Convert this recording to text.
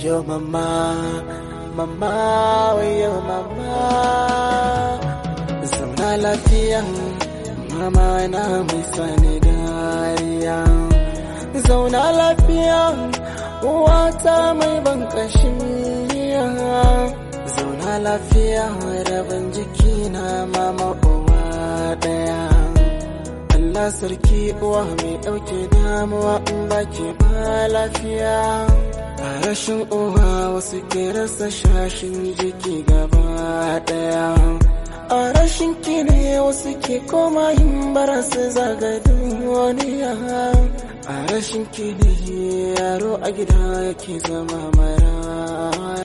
Wayo mama, mama, wayo mama. Zauna lafiya, mama na mai sani dariya. Zauna lafiya, uwata mai ban kashin miya. Zauna lafiya, rabin jiki na mama uwa daya. Allah sarki uwa mai ɗauke damuwa in baki ba lafiya. A rashin uwa wasu ke rasa shashin jiki gaba ɗaya. A rashin kine wasu ke koma yin bara su zaga duniya. A rashin kine yaro a gida yake zama mara.